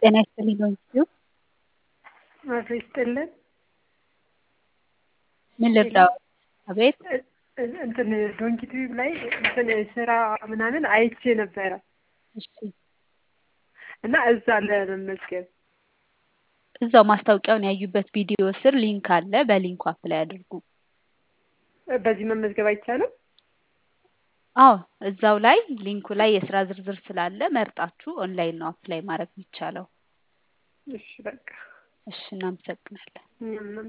ጤና ይስጥልኝ በእጅጉ አቶ ይስጥልን ምን ልርዳው? አቤት እንትን ዶንኪ ቲዩብ ላይ እንትን ስራ ምናምን አይቼ ነበረ እሺ እና እዛ ለመመዝገብ እዛው ማስታወቂያውን ያዩበት ቪዲዮ ስር ሊንክ አለ። በሊንኩ አፕላይ አድርጉ። በዚህ መመዝገብ አይቻልም? አዎ እዛው ላይ ሊንኩ ላይ የስራ ዝርዝር ስላለ መርጣችሁ ኦንላይን ነው አፕላይ ማድረግ የሚቻለው። እሺ በቃ እሺ እናመሰግናለን። እኛም